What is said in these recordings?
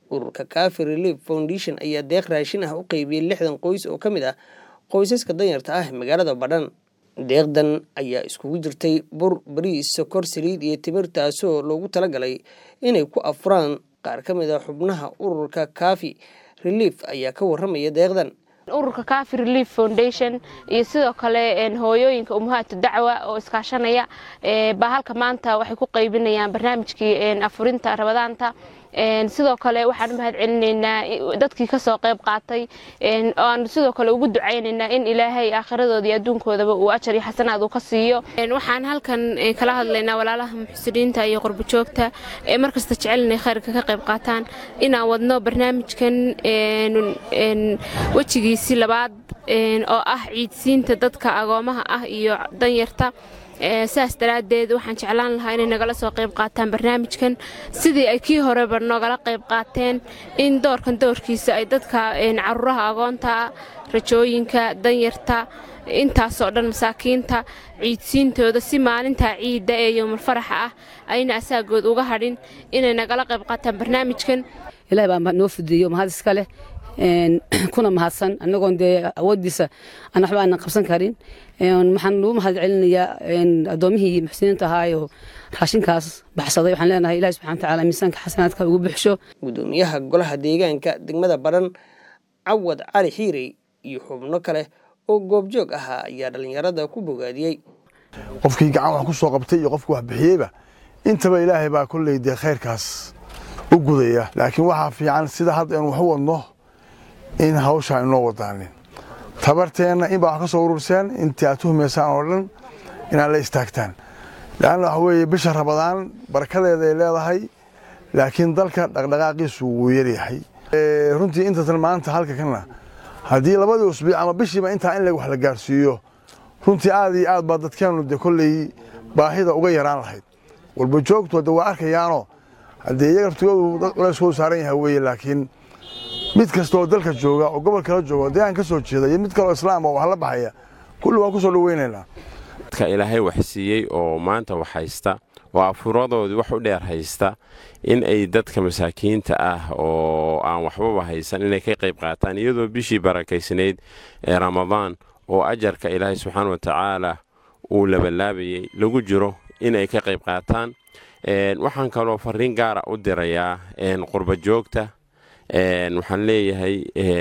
ururka cafi relief foundation ayaa deeq raashin ah u qeybiyey lixdan qoys oo ka mid ah qoysaska danyarta ah magaalada badhan deeqdan ayaa iskugu jirtay bur bariis sokor saliid iyo timir taasoo loogu talagalay inay ku afuraan qaar ka mid a xubnaha ururka cafi relief ayaa ka waramaya deeqdan ururka cafi relief foundation iyo sidoo kale hooyooyinka umuhaatu dacwa oo iskaashanaya baa halka maanta waxay ku qaybinayaan barnaamijkii afurinta rabadaanta sidoo kale waxaan u mahad celinaynaa dadkii kasoo qayb qaatay aan sidoo kale ugu ducaynaynaa in ilaahay aakhiradoodii adduunkoodaba uu ajar iyo xasanaad uu ka siiyo waxaan halkan kala hadlaynaa walaalaha muxsiniinta iyo qurbajoogta ee markasta jecel inay khayrka ka qayb qaataan inaan wadno barnaamijkan wejigiisi labaad oo ah ciidsiinta dadka agoomaha ah iyo danyarta saas daraaddeed waxaan jeclaan lahaa inay nagala soo qayb qaataan barnaamijkan sidii ay kii horeba nogala qayb qaateen in doorkan doorkiisa ay dadka caruuraha agoonta rajooyinka danyarta intaasoo dhan masaakiinta ciidsiintooda si maalintaa ciidda ee yowmalfaraxa ah ayna asaagood uga hadhin inay nagala qayb qaataan barnaamijkan ilahay baa noo fudeeyo mahad iska leh kuna mahadsan anagoon dee awoodiisa aan waxba aanan qabsan karin waxaan ugu mahad celinayaa addoomihii muxsiniinta ahaayoo raashinkaas baxsaday waxaan leenahay ilahi subxana watacaala miisaanka xasanaadka ugu buxsho gudoomiyaha golaha deegaanka degmada badhan cawad cali xiirey iyo xubno kale oo goobjoog ahaa ayaa dhallinyarada ku bogaadiyey qofkii gacan wax ku soo qabtay iyo qofkii wax bixiyeyba intaba ilaahay baa kolley dee khayrkaas u gudaya laakiin waxaa fiican sida hadda aynu wax u wadno in hawshaa inoo wadaanin tabarteenna inbaa wax ka soo ururseen intii aad tuhumaysaan oo dhan inaad la istaagtaan leanna waxa weeye bisha rabadaan barakadeeda ay leedahay laakiin dalka dhaqdhaqaaqiisu wuu yaryahay runtii intatan maanta halka kana haddii labadii usbiic ama bishiiba intaa in wax la gaarsiiyo runtii aad iyo aad baa dadkeennu de kolley baahida uga yaraan lahayd walba joogtu hadde waa arkayaanoo haddee iyaga laftigoodu dad culeyskoodu saaran yahay weeye laakiin mid kasta oo dalka jooga oo gobol kala jooga oo deegaan ka soo jeeda iyo mid kaloo islaam oo wax la baxaya kulli waan ku soo dhoweynaynaa dadka ilaahay wax siiyey oo maanta wax haysta oo afuradoodii wax u dheer haysta in ay dadka masaakiinta ah oo aan waxbaba haysan inay ka qayb qaataan iyadoo bishii barakaysnayd ee ramadaan oo ajarka ilaahay subxaana wa tacaala uu labalaabayey lagu jiro inay ka qayb qaataan waxaan kaloo fariin gaara u dirayaa qurba joogta waxaan leeyahay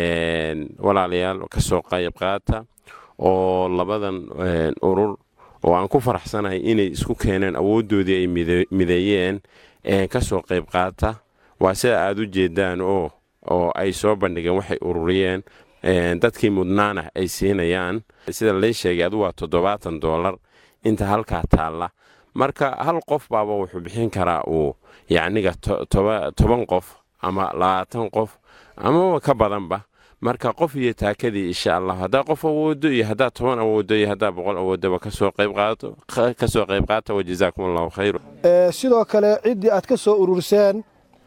walaalayaal ka soo qayb qaata oo labadan urur oo aan ku faraxsanahay inay isku keeneen awooddoodii ay mideeyeen ka soo qayb qaata waa sida aad u jeedaan oo oo ay soo bandhigeen waxay ururiyeen dadkii mudnaana ay siinayaan sida lay sheegay adu waa toddobaatan doolar inta halkaa taalla marka hal qof baaba wuxuu bixin karaa uu yacniga toban qof ama labaatan qof amaba ka badanba marka qof iyo taakadii insha allah haddaa qof awoodo iyo haddaa toban awoodo iyo haddaa boqol awoodaba kasoo qayb qaato kasoo qayb qaata wajazaakum allahu khayr sidoo kale ciddii aad ka soo ururseen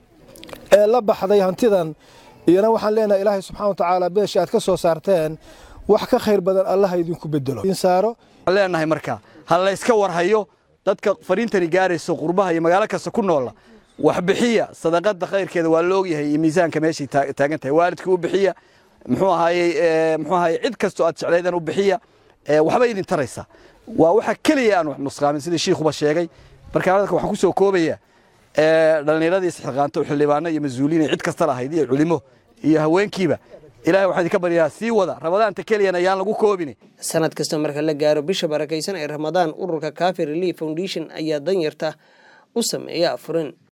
ee la baxday hantidan iyana waxaan leenahay ilaahay subxana watacaala beesha aad ka soo saarteen wax ka khayr badan allaha idinku bedelo insaaro leenahay marka ha layska warhayo dadka fariintani gaarayso qurbaha iyo magaalo kasta ku noola wax bixiya sadaqada khayrkeeda waa la ogyahay iyo miisaanka meeshay taagan tahay waalidka u bixiya muxuu ahaayey muxuu ahaayey cid kastoo aad jeclaydan u bixiya waxba idin taraysa waa waxa keliya aan wax nusqaamin sidii shiikhuba sheegay marka hadalka waxaan ku soo koobaya dhallinyaradii isxilqaanto xildhibaano iyo mas-uuliin cid kasta lahayd iyo culimo iyo haweenkiiba ilahay waxaa idinka baryaa sii wada ramadaanta keliyana ayaan lagu koobin sanad kasta marka la gaaro bisha barakaysan ee ramadaan ururka cafi relief foundation ayaa danyarta u sameeya afurin